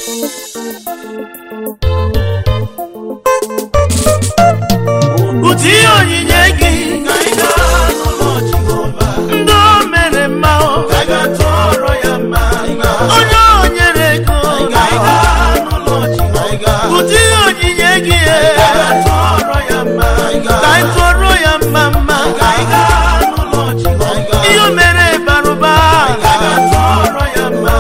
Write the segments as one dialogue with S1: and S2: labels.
S1: ụdị onyinye gị
S2: ka anyị gaa n'ụlọ Jehova
S1: ndị o mere mma o
S2: ka anyị gaa tụọrọ ya mma
S1: onye o nyere ego
S2: ka anyị gaa n'ụlọ Jehova
S1: ụdị onyinye gị
S2: ka anyị gaa tụọrọ ya mma
S1: ka anyị tụọrọ ya mma mma
S2: ka anyị gaa n'ụlọ Jehova
S1: ihe o mere bara ụba
S2: ka anyị gaa tụọrọ ya mma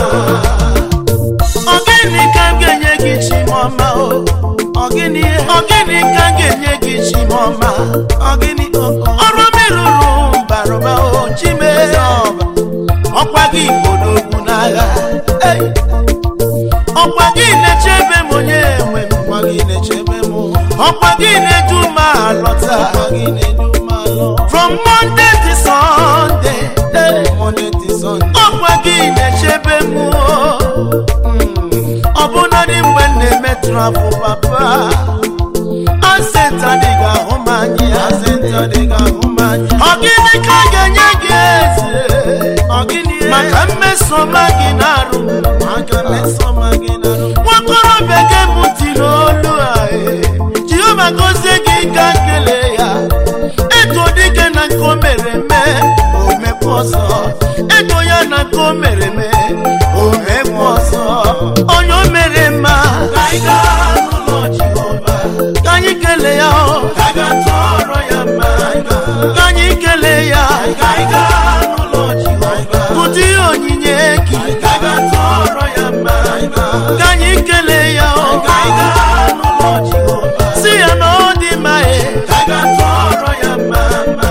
S1: ọ gịnị ka m ga-enye gị chimọma o ọ gịnị ọ gịnị ka m ga-enye gị chimọma ọ gịnị ọrụ m rụrụ bara ụba o chime ọkwa gị gbodogwu n'agha Ei! ọkwa gị na-echebe m onye nwe m
S2: Ọkwa gị na-echebe m
S1: ọkwa gị na-edu m alọta
S2: ọkwa gị na-edu m alọ
S1: from monday to sunday Ei!
S2: Monday to Sunday
S1: ọkwa gị na-echebe m o ọbụnadị mgbe m na-emetụrụ afọ papa asenta dị ga-ahụ m anya
S2: asenta dị ka ahụ m anya
S1: ọ gịnị ka a ga-enye gị eze
S2: ọ gịnị
S1: maka mmesoma gị na-arụ m
S2: maka mmesoma gị na arụ
S1: nwakorobịa gị m tiri olu a e. jehova gozie gị ka kelee ya eto dike na nke o mere eme o mekwa ọzọ eto ya na nke o mere eme o mekwa ọzọ onye o mere mma
S2: ka anyị gaa n'ụlọ Jehova
S1: ka anyị kelee ya o.
S2: ka anyị gaa tụọrọ ya mma
S1: ka anyị kelee ya
S2: ka anyị gaa n'ụlọ Jehova
S1: ụdị onyinye gị
S2: ka anyị gaa tụọrọ ya mma
S1: ka anyị kelee ya o.
S2: ka anyị gaa n'ụlọ Jehova
S1: si ya na ọ dị mma e
S2: ka anyị gaa tụọrọ ya mma mma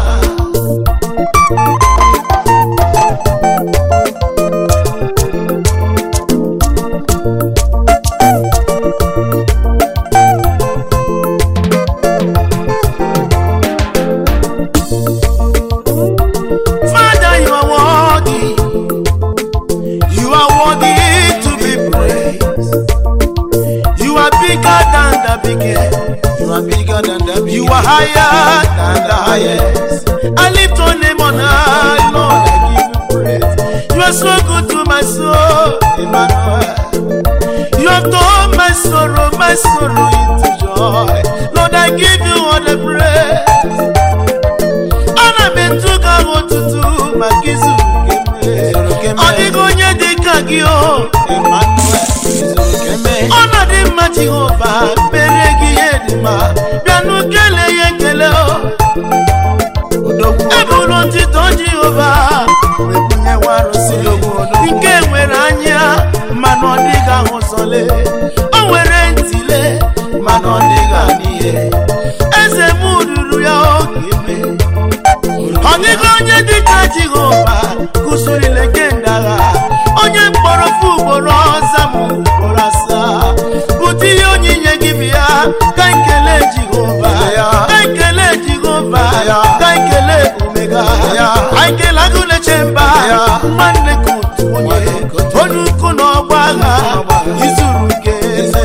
S1: Father, you are worthy. You are worthy to be praised. You are bigger than the biggest.
S2: You are bigger than the
S1: You are higher than the highest. I lift your name on high, Lord. I give you praise. You are so good to my soul, Emmanuel. You have turned my sorrow, my sorrow into joy. Lord, I give you all the praise. Ana m etu gị ahụ otutu maka izu nke m. Ọ dịghị onye dị ka gị o.
S2: Emmanuel izuru keme
S1: ọnọdụ mma jehova mere gị ihe dị mma bịanụ kelee ya ekele o
S2: odogwu
S1: eburu ntịtọ jehova wee bunye nwa arụsị nke nwere anya mana ọ dịghị ahụ sọle o nwere ntịle mana ọ dịghị anụ ihe eze m ruru ya oge eme ọ dịghị onye dịka jehova kụsịrịla kemgbe agha onye mkpọrọ fụ ugboro ọza m ugboro asaa bụta ihe onyinye gị bịa ka ekele jehova ka ekele jehova ka ekele omega ka ekele agụleche mba nwanne ka otu onye onye ukwu na ọgba agha izuru nke eze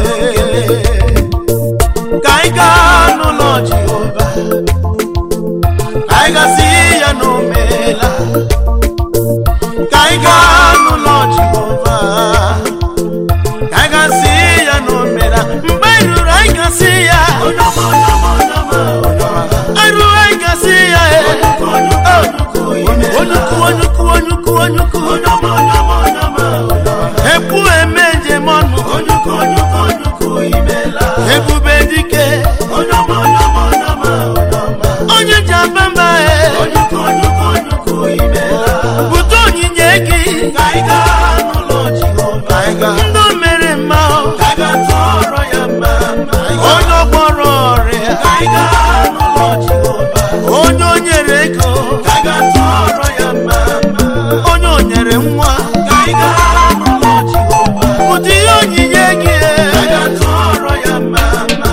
S1: ka anyị gaa n'ụlọ jehova ka anyị gasị ya na o meela ka anyị gaa n'ụlọ jehova ka anyị gasị ya na o meela mgbe anyị ruru anyị gasị ya
S2: onyeọma onyeọma onyeọma onyeọma
S1: arụ anyị gasị ya e
S2: onyukwu onyukwu
S1: onyukwu onyukwu onyukwu onyukwu
S2: onyeọma onyeọma onyeọma onyeọma
S1: ekwu eme njem ọnụ
S2: onyukwu onyukwu onyukwu imela
S1: ebube dike
S2: onyeọma onyeọma onyeọma onyeọma
S1: onye ji aba mba e
S2: onyukwu onyukwu onyukwu imela
S1: bute onyinye gị
S2: ka anyị gaa n'ụlọ Jehova anyị gaa
S1: ndị o mere mma o.
S2: ka anyị gaa tụọrọ ya mma mma
S1: onye ọgbọrọ ọrịa
S2: ka anyị gaa n'ụlọ Jehova
S1: onye o nyere ego
S2: ka anyị gaa tụọrọ ya mma mma
S1: onye o nyere nwa
S2: ka anyị gaa n'ụlọ Jehova
S1: ụdị ihe onyinye gị
S2: ka anyị gaa tụọrọ ya mma mma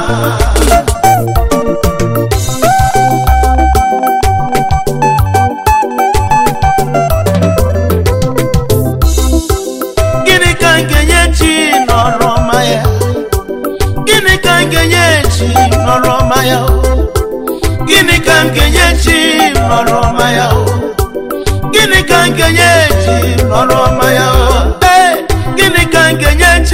S1: gịnị ka m ga-enye chi nọrọ ọma ya gịnị ka m ga-enye chi nọrọ ọma ya o? gịnị ka m ga-enye chi nọrọ ọma ya o? gịnị ka m ga-enye chi nọrọ ọma ya o? Ee, gịnị ka m ga-enye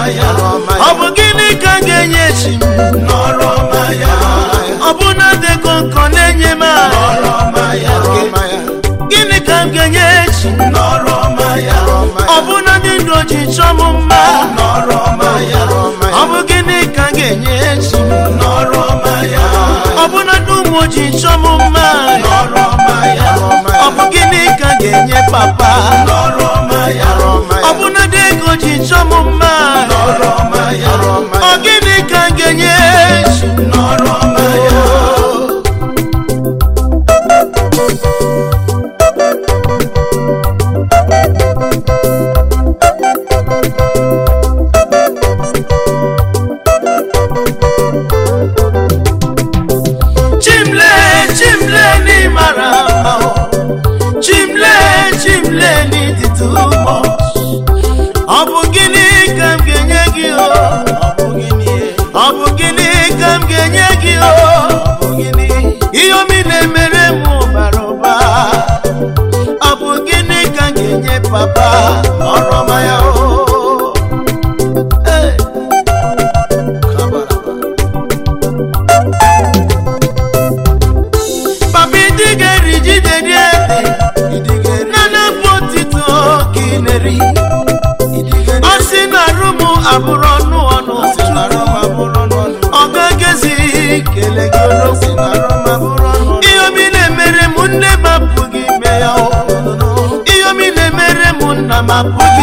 S2: ya
S1: ọ bụ gịnị ka m ga-enye chi m
S2: nọrọ ọma ya
S1: ọ bụ na dịgo nkọ na-enye m ahụ
S2: nọrọ ọma ya
S1: gịnị ka m ga-enye chi m
S2: nọrọ ọma ya
S1: ọ bụ na ndị ndụ ji chọọ m mma
S2: nọrọ ọma ya
S1: ọ bụ gịnị ka m ga-enye chi m
S2: nọrọ ọma ya
S1: ọ bụ na ndị ụmụ ji chọọ m mma
S2: nọrọ ọma ya
S1: ọ bụ gịnị ka m ga-enye papa
S2: nọrọ ọma ya
S1: ọ bụ na ndị ego ji chọọ m mma
S2: nọrọ ọma ya
S1: ọ gịnị ka m ga-enye chi m
S2: nọrọ ọma ya
S1: chimle chimle n'ịmara mma o. chimle chimle n'ịdị too much ọ bụ gịnị ka m ga-enye gị o ọ bụ gịnị ka m ga-enye gị o ihe omi na-emere m bara ụba ọ bụ gịnị ka m ga-enye papa ọrọma ya o Hey! papa idigeri jideri ede nana bụ otito ka ị na-eri ọ sị na arụ m abụrụ ọnụ ọnụ ọ gagezi kele gị odogwu ihe omi na-emere m nne m apụghị ime ya o ihe omi na-emere m nna m apụghị